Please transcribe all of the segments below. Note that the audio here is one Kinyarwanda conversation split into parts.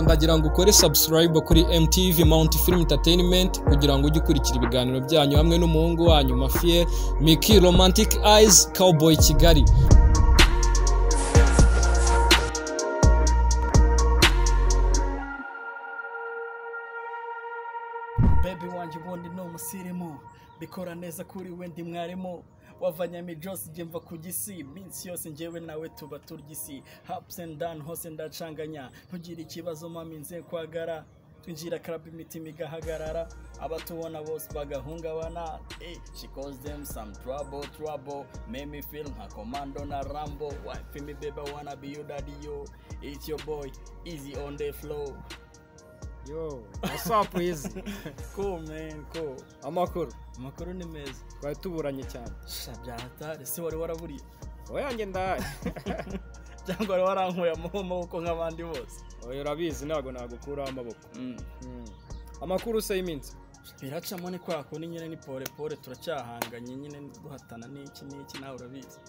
wagira ngo ukore subscribe kuri MTV Mount Film Entertainment kugira ngo ujye ukurikira ibiganiro byanyu hamwe n'umuhungu wanyu Mafiel Miki Romantic Eyes Cowboy Kigali bebi wanjye ubundi ni umusirimu bikora neza kuri we ndi mwarimu wavanyami jose njye mva ku gisi iminsi yose njyewe nawe tuba turya isi hapusi endi dani hose ndacanganya ntugire ikibazo mami nze kwagara twinjira karaba imitima igahagarara abatubona bose bagahungabana eh she calls them some trouble trouble make me feel nka commando na rambo wife me baby wanna be your daddy yo it's your boy easy on the flow yo what's up easy cool man cool amakuru amakuru ni meza twari tuburanye cyane sha byahatari se wari waraburiye oyange ndahaye cyangwa wari warankuye amaboko nk'abandi bose oya urabizi ntabwo nagukuraho amaboko Mm. amakuru se y'iminsi biracamo ni kwa kundi nyine ni pole pole turacyahanganye nyine ni guhatana n'iki n'iki nawe urabizi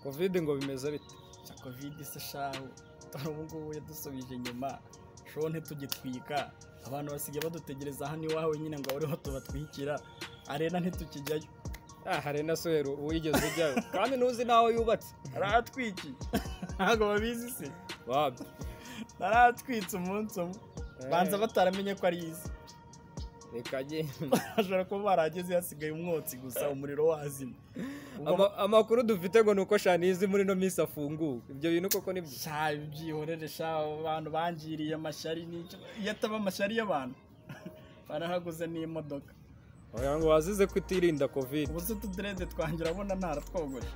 covid ngo bimeze bite cya kovide se shahu dore ubu ngubu yadusubije inyuma shoho ntitugitwika abantu basigaye badutegereza hano iwawe nyine ngo bariho tubatwikira arena ntitukijyayo ah hari na sohero uwigeze ujyayo kandi ntuzi n'aho yubatse arahatwikiye ntabwo babizi se wabyo narahatwitse umunsi umwe Eh. banza bataramenye ko ari izi reka njye- ashobora kuba barahageze hasigaye umwotsi gusa umuriro wazima Ubwo Ama- amakuru dufite ngo ni uko shanizi muri ino minsi afunguwe ibyo bintu koko ni byo sha byihorere sha abantu bangiriye amashari n'icyo iyo ataba amashari y'abantu barahaguze n'imodoka oya ngo wazize kutirinda covid ubu se utuderede twanjye urabona ntaratwogoje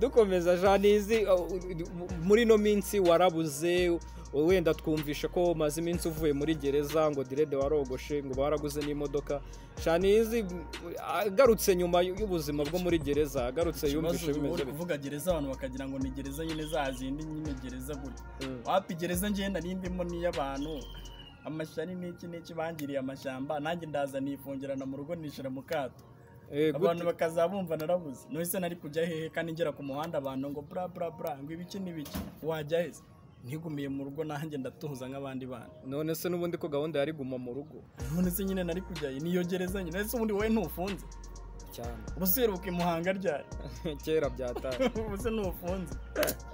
dukomeza shanizi uh, mu- muri ino minsi warabuze uh, wenda twumvisha ko umaze iminsi uvuye muri gereza ngo direde warogoshe ngo baraguze n'imodoka shanizi mm, agarutse nyuma y- y'ubuzima bwo muri gereza agarutse yumvishe ubu bimeze uri bite kuvuga gereza abantu bakagira ngo ni gereza nyine za zindi nyine gereza gutya Mm. wapi gereza ngenda n'indimo n'iy'abantu amashari n'iki n'iki bangiriye amashyamba nanjye ndaza nifungirana mu rugo nishyira mu kato Eh, gute? abantu bakazaba bumva narabuze nahise nari kujya hehe kandi ngera ku muhanda abantu ngo bra bra bra ngo ibiki n'ibiki wajya heza ntigumiye mu rugo nanjye ndatuza nk'abandi bana none se n'ubundi ko gahunda yari guma mu rugo none se nyine nari kujya he niyo gereza nyine ese ubundi wowe ntufunze cyane ubuse uheruka i muhanga ryari kera byataye ubuse ntufunze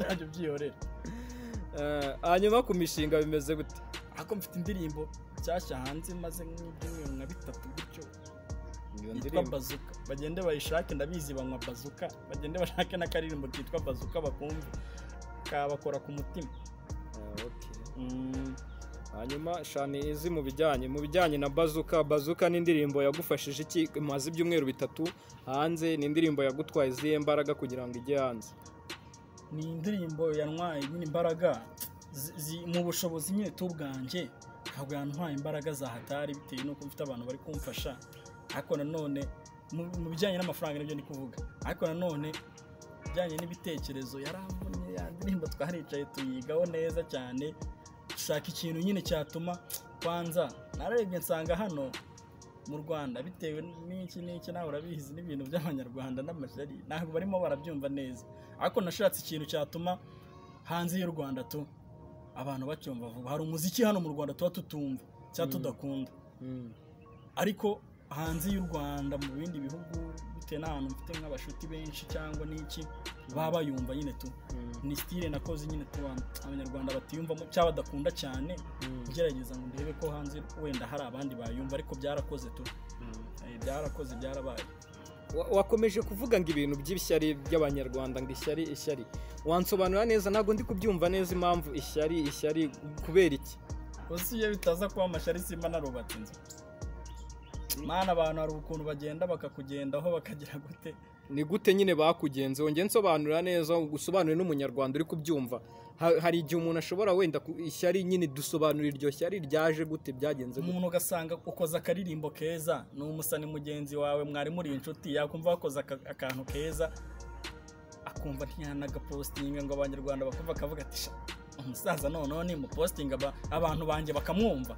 ntabyo byihorera Eh, hanyuma ku mishinga bimeze gute ariko mfite indirimbo nshyashya hanze maze nk'ibyumweru nka bitatu gutyo iyo yitwa ndirimbo bazuka bagende bayishake ndabizi banywa bazuka bagende bashake n'akaririmbo kitwa bazuka bakumve kabakora ku mutima Eh, okay. Mm. hanyuma shani izi mu bijyanye mu bijyanye na bazuka bazuka ni indirimbo yagufashije iki imaze ibyumweru bitatu hanze ni indirimbo yagutwaye izihe mbaraga kugira ngo ijye hanze ni indirimbo yantwaye nyine imbaraga zi- zi- mu bushobozi nyine tubwanjye ntabwo yantwaye imbaraga za hatari bitewe n'uko mfite abantu bari kumfasha ariko nanone mu- mu bijyanye n'amafaranga nibyo ndi kuvuga ariko nanone bijyanye n'ibitekerezo yaramvunye ya ndirimbo twaricaye tuyigaho neza cyane dushaka ikintu nyine cyatuma kwanza narebye nsanga hano mu rwanda bitewe n'iki n'iki nawe urabizi n'ibintu by'abanyarwanda n'amashyari ntabwo barimo barabyumva neza ariko nashatse ikintu cyatuma hanze y'u rwanda tu abantu bacyumva vuba hari umuziki hano mu rwanda tuba tutumva cyangwa tudakunda ariko hanze y'u rwanda mu bindi bihugu bitewe n'ahantu mfite nk'abashuti benshi cyangwa n'iki baba bayumva nyine tu ni style nakoze nyine tu abanyarwanda batiyumvamo cyangwa badakunda cyane ngerageza ngo ndebe ko hanze wenda hari abandi bayumva ariko byarakoze tu Eh, byarakoze byarabaye Wa- wakomeje kuvuga ngo ibintu by'ishyari by'abanyarwanda ngo ishyari ishyari wansobanura neza ntabwo ndi kubyumva neza impamvu ishyari ishyari kubera iki uzi iyo bitaza kuba amashari simba narubatse inzu mana abantu hari ukuntu bagenda bakakugendaho bakagira gute ni gute nyine bakugenze wongeye nsobanura neza usobanure n'umunyarwanda uri kubyumva Ha- hari igihe umuntu ashobora wenda ku- ishyari nyine dusobanura iryo shyari ryaje gute byagenze gute umuntu ugasanga ukoze akaririmbo keza ni umusani mugenzi wawe mwari muri inshuti yakumva wakoze aka- akantu keza akumva ntiyanagapositinga ngo abanyarwanda bakumva akavuga ati "Sha, umusaza noneho ni mupositinga abantu banjye bakamwumva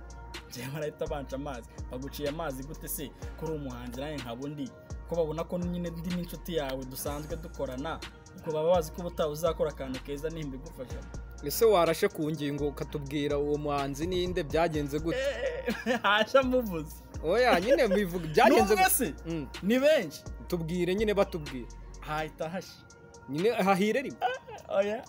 njyewe barahita banca amazi baguciye amazi gute se kuri umuhanzi nawe nkaba undi ko babona ko nyine ndi n'inshuti yawe dusanzwe dukorana ubwo baba bazi ko ubutaha uzakora akantu keza nimba igufasha ese warashe ku ngingo ukatubwira uwo muhanzi ninde byagenze gute hasha muvuze oya nyine bivuga ni byagenze umwe gute se Mm, ni benshi tubwire nyine batubwire hahita hasha nyine hahire rimwe oya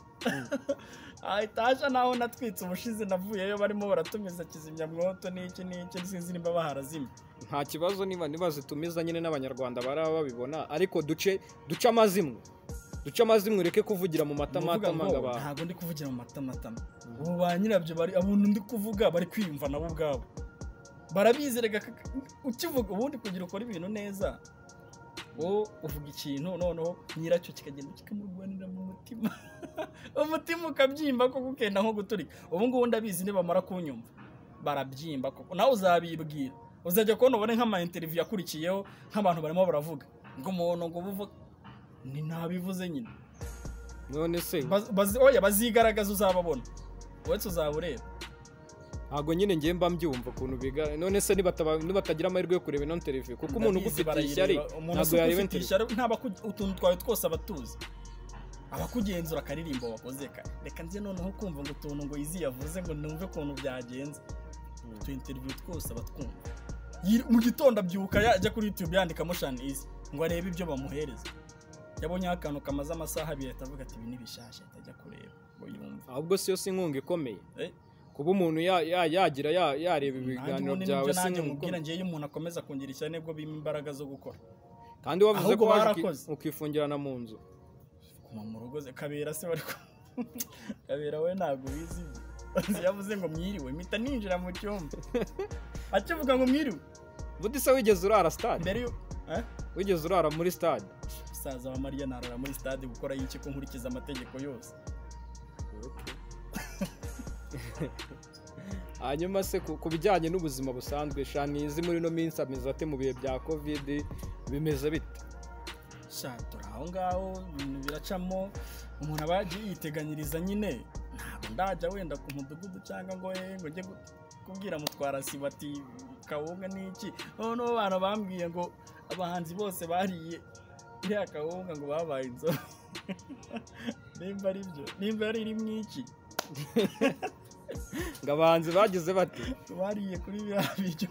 hahita hasha naho natwitse ubushize navuyeyo barimo baratumiza kizimyamwoto n'iki n'iki sinzi nimba baharazimye nta kibazo niba niba zitumiza nyine n'abanyarwanda baraba babibona ariko duce duce amazimwe duce amazimwe ureke kuvugira mu Nukuvuga matamatama ngo ngo abantu ntabwo ndi kuvugira mu matamatama ubu ba nyirabyo bari abantu ndi kuvuga bari kwiyumva nabo ubwabo barabizi reka kaka- ukivuga ubundi kugira ukora ibintu neza wowe uvuga ikintu noneho nyiracyo kikagenda kikamurwanira mu mutima umutima ukabyimba koko ukenda nko guturika ubu ngubu ndabizi nibamara kunyumva barabyimba koko nawe uzabibwira uzajya kubona ubone nk'amayinteriviyu yakurikiyeho nk'abantu barimo baravuga ngo umuntu ngo ubu uvuga ni ntabivuze nyine none se Baz- bazi- oya bazigaragaza uzababona uretse uzaba ureba ntabwo nyine ngiye mba mbyumva ukuntu biga none se nibataba- nibatagira amahirwe yo kureba ino televiziyo kuko umuntu Ndabizi, ugufite barayireba. ishyari umuntu ntabwo asuka yareba ufite interview. ishyari ntaba utuntu twawe twose aba atuzi abakugenzura akaririmbo wakoze ka reka nze noneho kumva ngo utuntu ngo izi yavuze ngo numve ukuntu byagenze Mm. utu interview twose aba twumva Yir- mu gitondo abyuka yajya kuri youtube yandikamo shani izi ngo arebe ibyo bamuhereza yabonyeho akantu kamaze amasaha abiri ahita avuga ati ibi ni bishyashya ahita ajya kureba ngo yumve ahubwo si yo si inkunga ikomeye Eh, kuba umuntu ya- ya- yagira ya- yareba nanjye ibiganiro ubundi byawe nibyo si nanjye inkunga mubwira ikomeye ngewe iyo umuntu akomeza kungira ishyari nibwo bima imbaraga zo gukora kandi wavuze Ahubwo ko waje uki- barakoze. ukifungirana mu nzu kuguma mu rugo ze- kabera se bari ku- kabera we ntabwo bizi ibyo. yavuze ngo mwiriwe mpita ninjira mu cyumba akivuga ngo mwiriwe bundi se wigeze urara stade mbere yo Eh? wigeze urara muri stade musaza wa mariya narara muri stade gukora y'iki ko nkurikiza amategeko yose hanyuma se ku ku bijyanye n'ubuzima busanzwe shanizi muri ino minsi ameze ate mu bihe bya kovide bimeze bite sha turi aho ngaho ibintu biracamo umuntu aba yagiye yiteganyiriza nyine ntabwo ndajya wenda ku mudugudu cyangwa ngo eh, ngo njye gu- kubwira mutwara sibo ati kawunga ni iki noneho abantu bambwiye ngo abahanzi bose bariye iriya kawunga ngo babaye inzobe nimba ari byo nimba yari iri mu iki ngo abahanzi bagize bati bariye kuri biriya biryo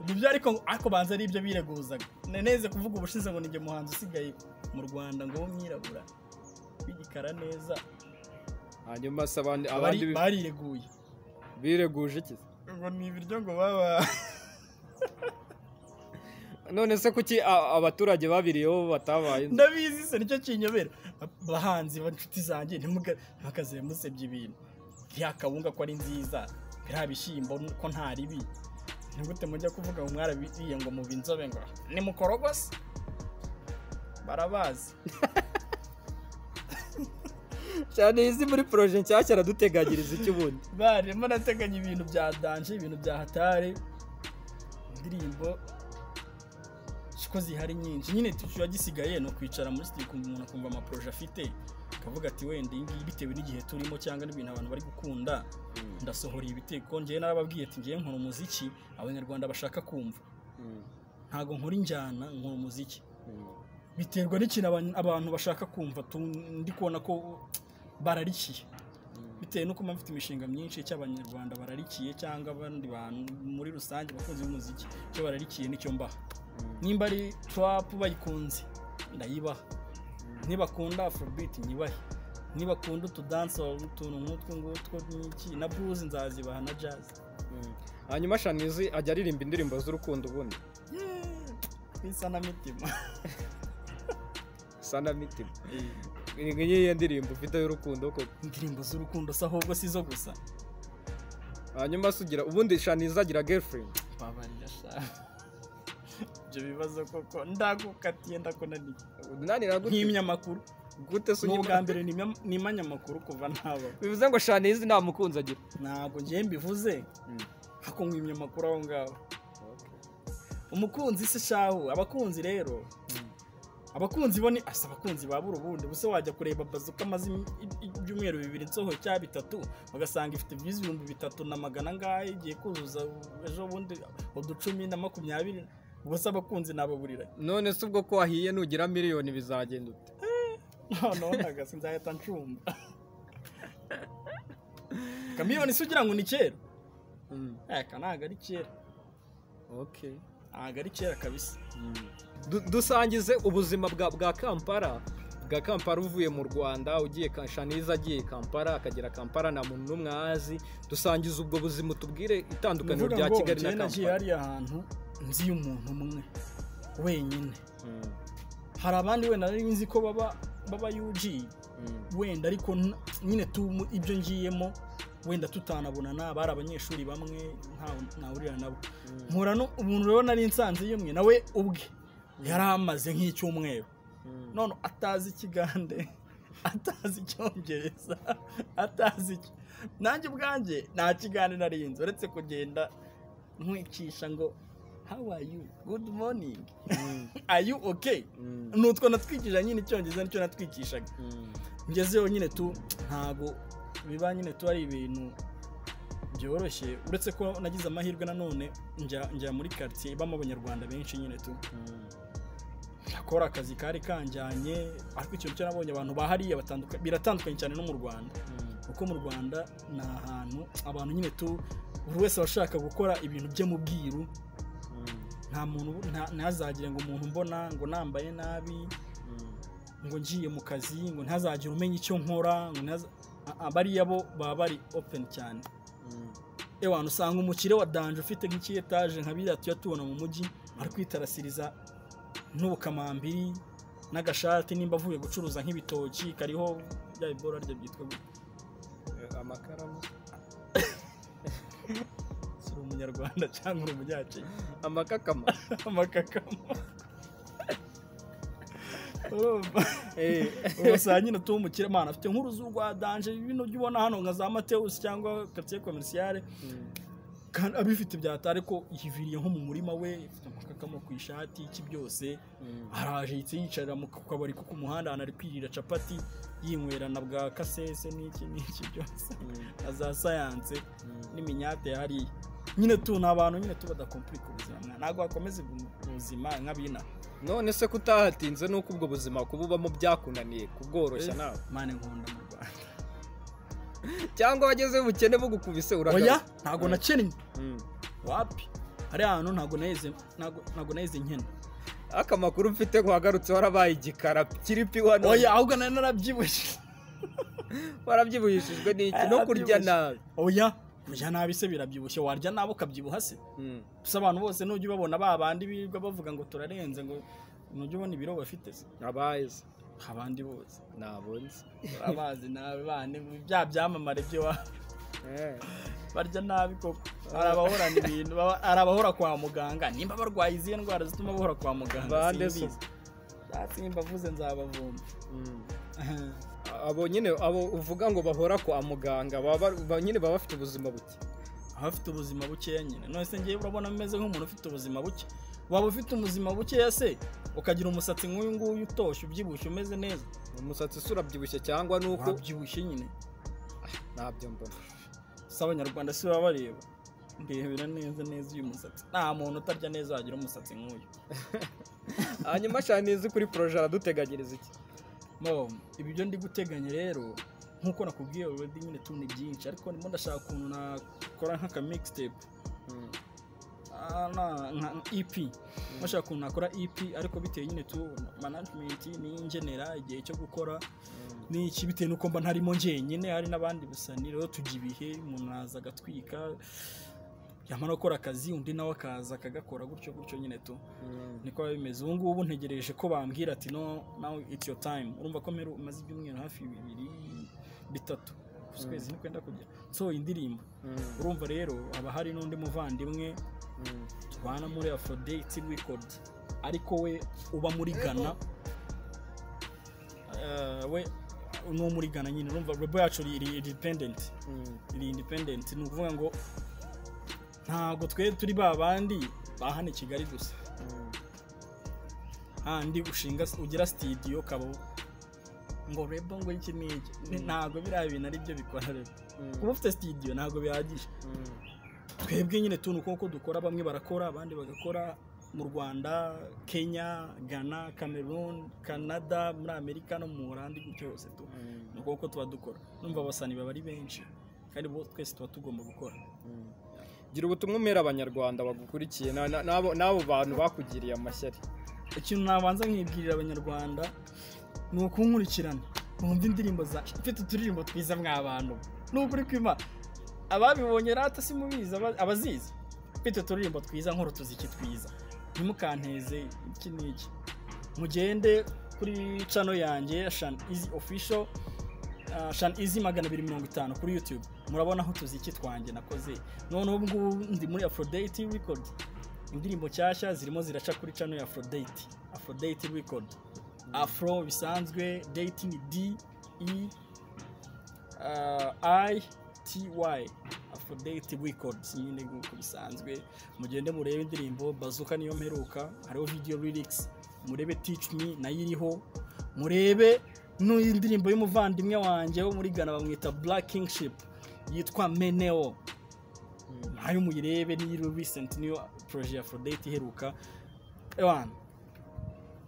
nibyo ariko ngo- ariko banza ari ibyo bireguzaga naneze kuvuga ubushize ngo ninjye muhanzi usigaye mu rwanda ngo w'umwirabura w'igikara neza hanyuma se abandi abandi Abari- bi- barireguye bireguje iki ngo ni ibiryo ngo baba none se kuki a- abaturage babiriyeho batabaye inzobe? ndabizi se nicyo kinyobera abahanzi ba- inshuti zanjye ntimukazire musebye ibintu iriya kawunga ko ari nziza biriya bishyimbo ko ntaribi ni gute mujya kuvuga ngo mwarabiriye ngo muba inzobe ngo ni mukorogose barabazi shanizi muri poroje nshyashya araduteganyiriza iki ubundi barimo nateganya ibintu bya danje ibintu bya hatari indirimbo ko zihari nyinshi nyine tuba gisigaye ni ukwicara muri sitidiyo ukumva umuntu akumva amaporoje afite akavuga ati wenda iyi ngiyi bitewe n'igihe turimo cyangwa n'ibintu abantu bari gukunda ndasohora ibiteko ngewe narababwiye ati ngewe nkora umuziki abanyarwanda bashaka kumva ntabwo nkora injyana nkora umuziki biterwa n'ikintu aba- abantu bashaka kumva tu- ndi kubona ko bararikiye bitewe nuko mba mfite imishinga myinshi icyo abanyarwanda bararikiye cyangwa abandi bantu muri rusange abakunzi b'umuziki icyo bararikiye nicyo mbaha nimba ari turapu bayikunze ndayibaha nibakunda afrobeat nyibahe nibakunda utudansi utuntu nk'utwo ngutwo n'iki na blues nzazibaha na jazz hanyuma shanizi ajya aririmba indirimbo z'urukundo ubundi bisa na mitima sana mitima Ni nk'iyihe ndirimbo ufite y'urukundo koko indirimbo z'urukundo se ahubwo si zo gusa hanyuma se ugira ubundi shanizi agira girlfriend babarira sha ibyo bibazo koko ndagukatiye ndakunaniye unanira gute nkimya amakuru gute se ni unyima- ubwa mbere nimya- nimanye amakuru kuva ntaba bivuze ngo shanizi nta mukunzi agira ntabwo ngewe mbivuze ako nkwimya amakuru aho ngaho umukunzi se shahu abakunzi rero abakunzi bo ni asa abakunzi ba buri ubundi ubuse wajya kureba bazuka amaze im- i- i- ibyumweru bibiri nsoho cya bitatu ugasanga ifite views ibihumbi bitatu na magana angahe igiye kuzuza ejo bundi uducumi na makumyabiri ubwo se abakunzi nababurira none se ubwo ko wahiye nugira miliyoni bizagenda ute noneho ntagaze nzahita ncumba kamiliyoni se ugira ngo ni kera aka ntabwo ari kera okay ntabwo ari kera kabisa Du- dusangize ubuzima bwa bwa kampala bwa kampala uvuye mu rwanda ugiye Ka- shaniza agiye kampala akagera kampala nta muntu n'umwe azi dusangize ubwo buzima utubwire itandukaniro Nuvuga rya ngo kigali na njyewe nagiye kampala hariya hantu nzi umuntu umwe wenyine Mm, hari abandi wenda nari nzi ko baba baba yuji mm, wenda ariko n- nyine tu- ibyo ngiyemo wenda tutanabonana bari abanyeshuri bamwe ntawe- ntahurira nabo mpura no- umuntu rero nari nsanze yemwe nawe ubwe yari amaze nk'icyumweru mm. none atazi ikigande atazi icyongereza atazi iki- nanjye ubwanjye nta kigande nari nzi uretse kugenda nkwicisha ngo how are you good morning are you okay Mm, ni utwo natwikije nyine icyongereza nicyo natwikishaga mm, ngezeho nyine tu ntago biba nyine tu ari ibintu byoroshye uretse ko nagize amahirwe nanone njya njya muri karitsiye ibamo abanyarwanda benshi nyine tu mm. akora akazi kari kanjyanye ariko ikintu cyo nabonye abantu bahariye batanduka- biratandukanye cyane no mu rwanda kuko mu rwanda ni ahantu abantu nyine tu buri wese aba ashaka gukora ibintu bye mu bwiru nta muntu nta- ntazagire ngo umuntu mbona ngo nambaye nabi ngo ngiye mu kazi ngo ntazagire umenya icyo nkora ngo ntaza- a- a- bariya bo baba bari openi cyane ewana usanga umukire wa danje ufite nk'ikiyetage nka biriya tujya tubona mu mujyi ari kwitarasiriza n'ubukamambiri n'agashati nimba avuye gucuruza nk'ibitoki kariho bya ibora rye byitwa gute? Eh, amakaramu si uri umunyarwanda cyangwa uri umunyakenya amakakama amakakamo urumva Eh, ugasanga nyine tuba umukire mpana afite nk'uruzu rwa danje bino byo ubona hano nka za matewusi cyangwa karitsiye komerisiyare mm, kandi abifite byata ariko yiviriye nko mu murima we ifite amakakamo ku ishati iki byose mm, araje yitse yicarira mu kabari ko ku muhanda ahantu ari kwirira capati yinywera na bwa kasese n'iki n'iki byose mm, na za sayanse mm, n'iminyate hariya nyine tu ni abantu nyine tu badakompurika ubuzima mwana. ntabwo wakomeza ubuzima nk'abina none se kutahatinze nuko ubwo buzima kububamo byakunaniye kubworoshya nawe mane nkunda mu rwanda cyangwa wagezeho ubukene bugukubise uragaruka oya ntabwo Mm. nakennye Mm. wapi hariya hantu ntabwo naheze ntabwo ntabwo naheze nkena aka makuru mfite wagarutse warabaye igikara kiripi wano oya ahubwo nari narabyibushye warabyibujishijwe n'iki no kurya nabi oya kurya nabi se birabyibushye warya nabi ukabyibuha se Mm, gusa abantu bose nujya ubabona ba bandi birirwa bavuga ngo turarenze ngo nujya ubona ibiro bafite se abazi abandi bose nabonze urabazi nawe bane bya byamamare byo wa- Eh, barya nabi koko hari abahorana ibintu baba- hari abahora kwa muganga nimba barwaye izihe ndwara zituma bahora kwa muganga Bande so. simbizi. Hasi nimba avuze nzabavumba mm. abo nyine abo uvuga ngo bahora kwa muganga baba ba- nyine baba bafite ubuzima buke abafite ubuzima bukeya nyine none se ngewe urabona ameze nk'umuntu ufite ubuzima buke waba ufite ubuzima bukeya se ukagira umusatsi nk'uyu nguyu utoshye ubyibushye umeze neza umusatsi se urabyibushye cyangwa nuko wabyibushye nyine ntabyo mbona si abanyarwanda si baba bareba ndebera neza neza uyu musatsi nta muntu utarya neza wagira umusatsi nk'uyu hanyuma shanizi kuri poroje araduteganyiriza iki Mo, ibi byo ndi guteganya rero nk'uko nakubwiye already nyine tuni byinshi ariko ndimo ndashaka ukuntu nakora nk'aka mixtape Mm, Ah, na- nka EP ndashaka ukuntu nakora EP ariko bitewe nyine tu management n'ingenera igihe cyo gukora mm, n'iki bitewe n'uko mba ntarimo njyenyine hari n'abandi basani rero tujya ibihe umuntu araza agatwika yamara gukora akazi undi nawe akaza akagakora gutyo gutyo nyine tu mm, niko biba bimeze ubu ngubu ntegereje ko bambwira ati no now it's your time urumva ko mperu umaze ibyumweru hafi bibiri bitatu ukwezi ntikwenda kujya so indirimbo mm, urumva rero haba hari n'undi muvandimwe mm. tubana muri aphrodite record ariko we uba muri ghana Eh, we ni muri ghana nyine urumva rebo yacu iri independent Mm, iri independent ni ukuvuga ngo ntabwo twe turi ba bandi ba hano i kigali gusa mm. handi ushinga ugira sitidiyo kaba ngo rebo ngo iki n'iki Ni- ntabwo biriya bintu ari byo bikora rebo kuba ufite sitidiyo ntabwo bihagije Mm, twebwe nyine tuntu kuko dukora bamwe barakora abandi bagakora mu rwanda kenya ghana cameroon canada muri amerika no mu burandi gutyo hose tu ni uko tuba dukora numva abasani baba ari benshi kandi bo twese tuba tugomba gukora gira ubutumwa umera abanyarwanda bagukurikiye na- na- n'abo n'abo bantu bakugiriye amashyari ikintu nabanza nkibwirira abanyarwanda ni ukunkurikirana mwumva indirimbo zacu mfite uturirimbo twiza mw'abantu n'ukuri kwima ababibonye rata si mubizi aba- abazizi mfite uturirimbo twiza nk'urutuziki twiza ntimukanteze iki n'iki mugende kuri cano yanjye shan izi official uh, shan izi magana abiri mirongo itanu kuri youtube murabonaho utuziki twanjye nakoze noneho ubu ngubu ndi muri aphrodite record indirimbo nshyashya zirimo ziraca kuri cano ya aphrodite aphrodite record afro bisanzwe date ni d e uh, i t y aphrodite records nyine nk'uko bisanzwe mugende murebe indirimbo bazuka niyo mperuka hariho video lyrics murebe teach me nayo iriho murebe n'uyu indirimbo y'umuvandimwe wanjye wo muri Ghana bamwita black kingship yitwa meneo nayo muyirebe niyo recent niyo projet ya Aphrodite iheruka ewana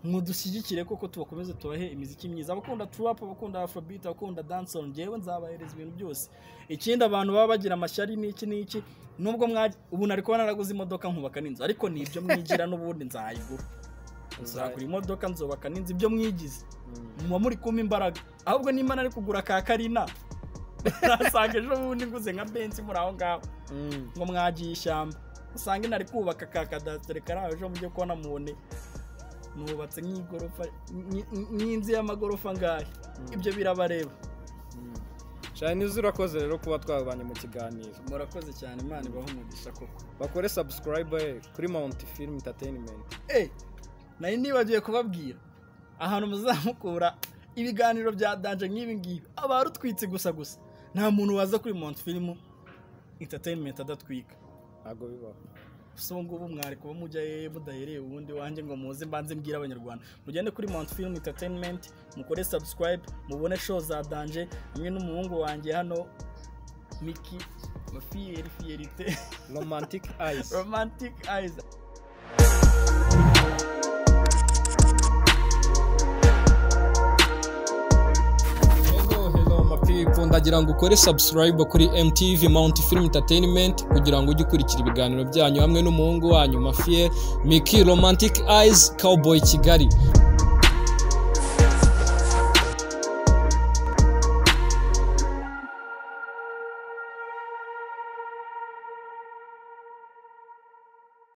mudushyigikire kuko tubakomeze tubahe imiziki myiza abakunda trap abakunda afrobeat abakunda dancehall njyewe nzabahereza ibintu byose ikindi abantu baba bagira amashyari n'iki n'iki nubwo mwaje ubu nari kuba naraguze imodoka nkubaka n'inzu ariko ni ibyo mwigira n'ubundi nzayigura nzagura imodoka nzubaka n'inzu ibyo mwigize muba muri kumpa imbaraga ahubwo nimba nari kugura ka karina nasanga ejo bundi nguze nka benzi muri aho ngaho ngo mwagiye ishyamba usange nari kubaka ka kadasiteri karaho ejo mujye kubona mubone nubatse nk'igorofa nk- nk- nk'inzu y'amagorofa ngahe ibyo birabareba shanizi urakoze rero kuba twabanye mu kiganiro murakoze cyane imana ibaha umugisha koko bakore subscribe kuri mount film entertainment eh nari nibagiwe kubabwira ahantu muzamukura ibiganiro bya danje nk'ibi ngibi aba arutwitse gusa gusa nta muntu waza kuri mount film entertainment adatwika ntabwo bibaho gusa ubu ngubu mwari kuba mujyayo mudahereye ubundi wanjye ngo muze mbanze mbwire abanyarwanda mugende kuri mount film entertainment mukore subscribe mubone show za danje hamwe n'umuhungu wanjye hano miki fiyeri fiyerite romantic eyes romantic eyes Hello, hello, my people. ndagira ngo ukore subscribe kuri mtv mount film entertainment kugira ngo ujye ukurikira ibiganiro byanyu hamwe n'umuhungu wanyu mafie miki romantic eyes cowboy kigali